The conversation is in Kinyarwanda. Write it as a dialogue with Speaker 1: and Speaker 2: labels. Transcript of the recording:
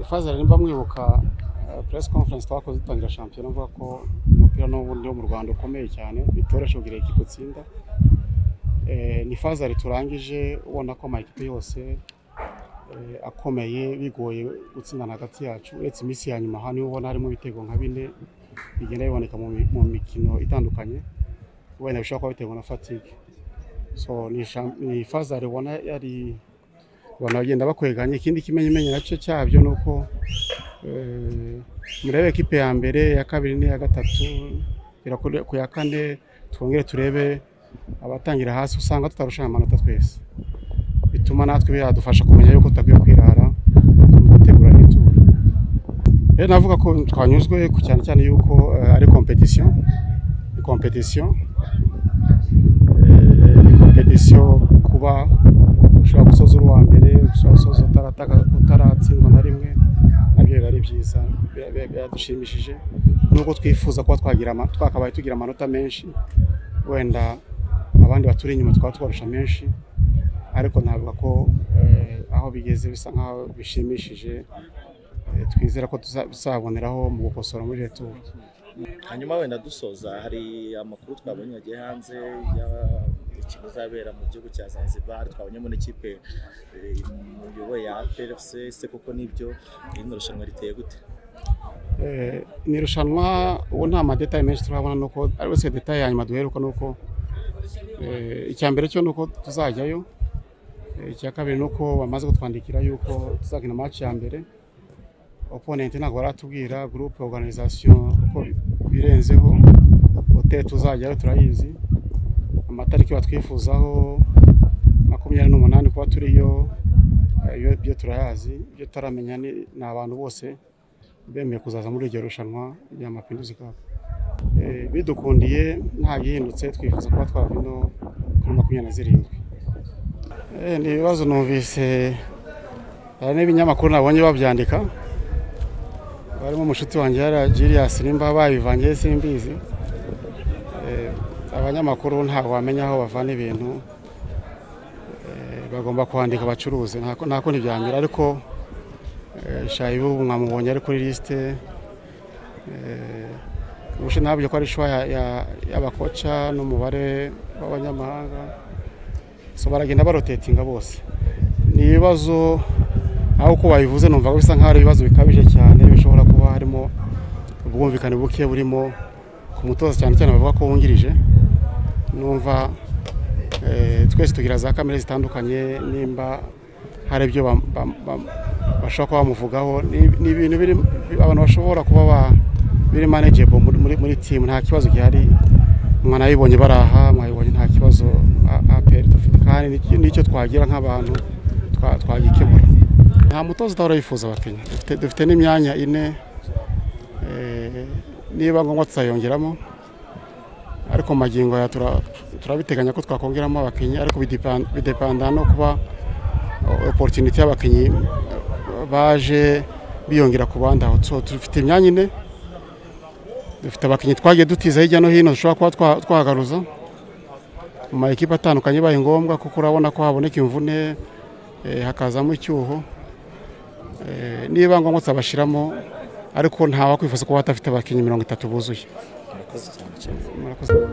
Speaker 1: Fazal nimba mwibuka press conference twakoze dutangira shampiyona mvuga ko umupira n'ubundi wo mu Rwanda ukomeye cyane bitoroshye kugira ikipe utsinda ni Fazal turangije ubona ko amakipe yose eh, akomeye bigoye gutsindana hagati yacu uretse iminsi ya nyuma hano ubona harimo ibitego nka bine bigenda biboneka mu mi- mu mikino itandukanye wenda bishobora kuba biterwa na fatigue so ni sham- ni Fazal ubona yari abantu bagenda bakweganya ikindi kimenyimenyi nacyo cyabyo ni uko eh, murebe ekipe ya mbere iya kabiri n'iya gatatu igera kuri- ku ya kane twongere turebe abatangira hasi usanga tutarushanya amanota twese bituma natwe byadufasha kumenya yuko tutakwiye kwirara mu gutegura n'ituro rero navuga ko twanyuzwe ku cyane cyane yuko eh, ari competition ni competition eh, ni competition kuba ushobora gusoza uri uwa mbere ushobora gusoza utarataka- utaratsindwa na rimwe nabyo biba ari byiza bira- bira- biradushimishije nubwo twifuza kuba twagira ama- twakabaye tugira amanota menshi wenda abandi baturi inyuma twaba tubarusha menshi ariko navuga ko eh, aho bigeze bisa nkaho bishimishije Eh, twizera ko tuza- tuzaboneraho mu gukosora muri returu
Speaker 2: hanyuma wenda dusoza hari amakuru twabonye yagiye hanze y'imikino izabera mu gihugu cya Zanzibar twabonyemo n'ikipe eh, muyoboye ya APRFC ese koko nibyo irino rushanwa riteye gute
Speaker 1: Eh, ni irushanwa ubu nta madetaye menshi turabona nuko ari wese detaye ya nyuma duheruka nuko eh, icya mbere cyo nuko tuzajyayo Eh, icya kabiri nuko bamaze kutwandikira yuko tuzakina match ya mbere opponent ntabwo baratubwira groupe organisation uko bi- birenzeho hotel tuzajyayo turayizi amatariki batwifuzaho makumyabiri n'umunani kuba turiyo eh, yo- byo turayazi ibyo tutaramenya ni ni abantu bose bemeye kuzaza muri iryo rushanwa rya mapinduzi cup Eh, bidukundiye nta gihindutse twifuza kuba twava ino kuri makumyabiri na zirindwi Eh, ni ibibazo numvise hari n'ibinyamakuru nabonye babyandika barimo umushuti wanjye yara Julius nimba babivanye simbizi Eh, abanyamakuru ntabwo bamenya aho bavana ibintu Eh, bagomba kwandika bacuruze ntako ntako ntibyanyura ariko Eh, shayibu mwamubonye ari kuri lisite Eh, ubushize ntabyo ko ari shwa ya- ya- y'abakoca n'umubare w'abanyamahanga so baragenda barotetinga bose ni ibibazo aho uko babivuze numva ko bisa nkaho ari ibibazo bikabije cyane bishobora kuba harimo ubwumvikane buke burimo ku mutoza cyane cyane bavuga ko wungirije numva eh, twese tugira za kamere zitandukanye nimba hari ibyo bam- bam- bam- bashobora kuba bamuvugaho ni ni ibintu biri abantu bashobora kuba ba- biri manageable muri- muri muri team nta kibazo gihari mwanabibonye baraha mwabibonye nta kibazo A- APR dufite kandi n'icyo- n'icyo twagira nk'abantu twa- twagikemura nta mutoza utahora yifuza abakenya Dufite- dufite n'imyanya ine eh, niba ngombwa tuzayongeramo ariko mu magingo aya tura- turabiteganya ko twakongeramo abakinnyi ariko bidepan- bidepanda no kuba o- opportunity y'abakinnyi eh, baje biyongera ku bandi aho so dufite imyanya ine dufite abakinnyi twagiye dutiza hirya no hino dushobora kuba twa- twagaruza mu ma ekipe atandukanye bibaye ngombwa kuko urabona ko haboneka imvune eh, hakazamo icyuho Eh, niba ngombwa tuzabashyiramo ariko nta wakwifuza kuba batafite abakinnyi mirongo itatu buzuye
Speaker 2: murakoze cyane cyane
Speaker 1: murakoze